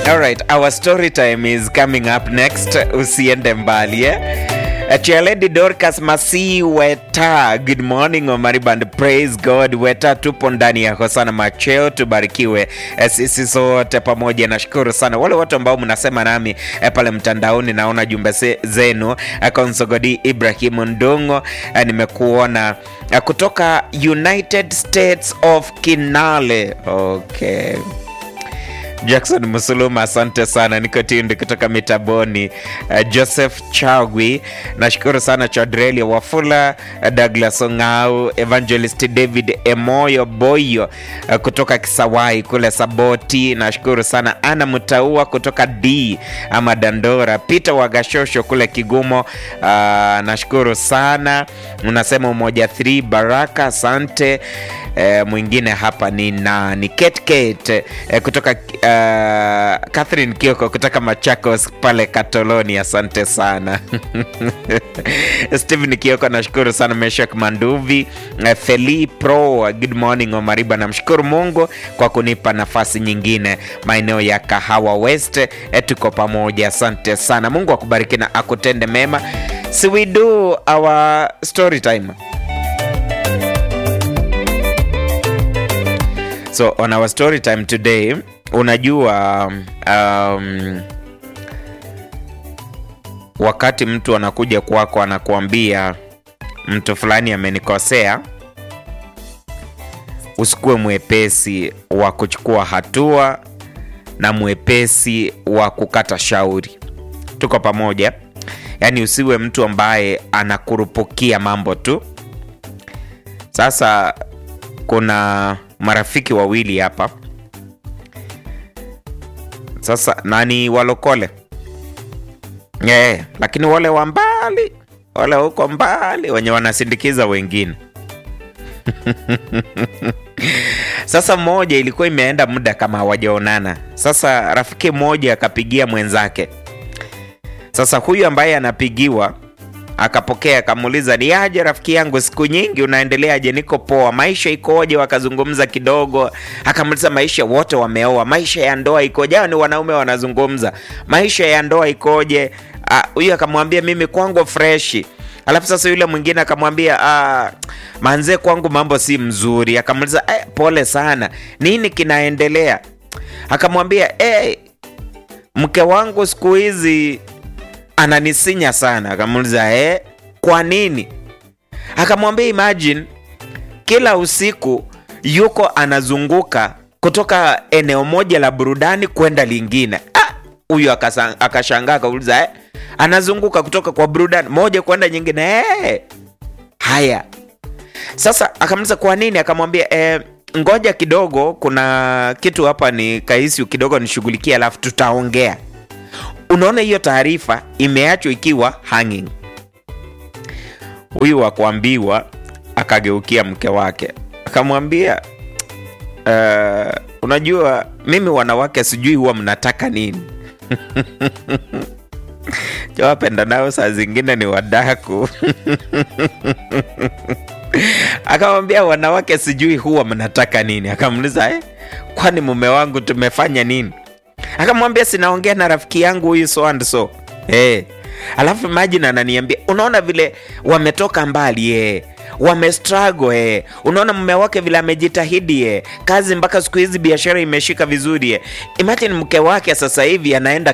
All right, our story time is coming up next. Usiende mbali eh? Chia Lady Dorcas Masi Weta, good morning Omariband, praise God. Weta, tupo ndani ya Hosana Macheo, tubarikiwe eh, sisi sote pamoja. Nashukuru sana wale watu ambao mnasema nami eh, pale mtandaoni, naona jumbe se- zenu. Eh, Konsogodi Ibrahim Ndungo, eh, nimekuona eh, kutoka United States of Kinale. Okay. Jackson Musuluma, asante sana. Niko Tindi kutoka Mitaboni. Uh, Joseph Chagwi, nashukuru sana. Chadreli Wafula, uh, Douglas Ong'au, Evangelist David Emoyo Boyo uh, kutoka Kisawai kule Saboti, nashukuru sana. Ana Mutaua kutoka D ama Dandora, Peter Wagashosho kule Kigumo, uh, nashukuru sana. Unasema umoja 3 Baraka, asante. Eh, mwingine hapa ni nani? Kate Kate eh, kutoka uh, Catherine Kioko kutoka Machakos pale Katoloni, asante sana Steven Kioko, nashukuru sana. Meshak Manduvi eh, Feli Pro, good morning Omariba, namshukuru Mungu kwa kunipa nafasi nyingine maeneo ya Kahawa West. Eh, tuko pamoja, asante sana. Mungu akubariki na akutende mema. So we do our story time. So on our story time today, unajua um, wakati mtu anakuja kwako anakuambia mtu fulani amenikosea, usikuwe mwepesi wa kuchukua hatua na mwepesi wa kukata shauri. Tuko pamoja? Yaani usiwe mtu ambaye anakurupukia mambo tu. Sasa kuna marafiki wawili hapa sasa, nani walokole yeah, lakini wale wa mbali, wale huko mbali wenye wanasindikiza wengine Sasa mmoja ilikuwa imeenda muda kama hawajaonana. Sasa rafiki mmoja akapigia mwenzake. Sasa huyu ambaye anapigiwa akapokea akamuuliza, ni aje rafiki yangu, siku nyingi, unaendeleaje? Niko poa, maisha ikoje? Wakazungumza kidogo, akamuuliza maisha, wote wameoa, maisha ya ndoa ikoje? Hao ni wanaume wanazungumza, maisha ya ndoa ikoje? Ah, Huyu akamwambia mimi kwangu freshi. Alafu sasa yule mwingine akamwambia ah, manze, kwangu mambo si mzuri. Akamuuliza eh, pole sana, nini kinaendelea? Akamwambia eh, mke wangu siku hizi ananisinya sana. Akamuuliza eh, kwa nini? Akamwambia imagine, kila usiku yuko anazunguka kutoka eneo moja la burudani kwenda lingine. Ah, huyu akasa- akashangaa akauliza eh, anazunguka kutoka kwa burudani moja kwenda nyingine eh. Haya, sasa akamuuliza kwa nini? Akamwambia eh, ngoja kidogo, kuna kitu hapa ni kahisi kidogo nishughulikie, alafu tutaongea. Unaona, hiyo taarifa imeachwa ikiwa hanging. Huyu wa kuambiwa akageukia mke wake akamwambia, uh, unajua mimi wanawake sijui huwa mnataka nini chawapenda nao saa zingine ni wadaku akamwambia wanawake sijui huwa mnataka nini akamuuliza eh, kwani mume wangu tumefanya nini akamwambia sinaongea na rafiki yangu huyu so and so hey. alafu imagine ananiambia unaona vile wametoka mbali eh wamestruggle eh. unaona mume wake vile amejitahidi eh. kazi mpaka siku hizi biashara imeshika vizuri eh. imagine mke wake sasa hivi anaenda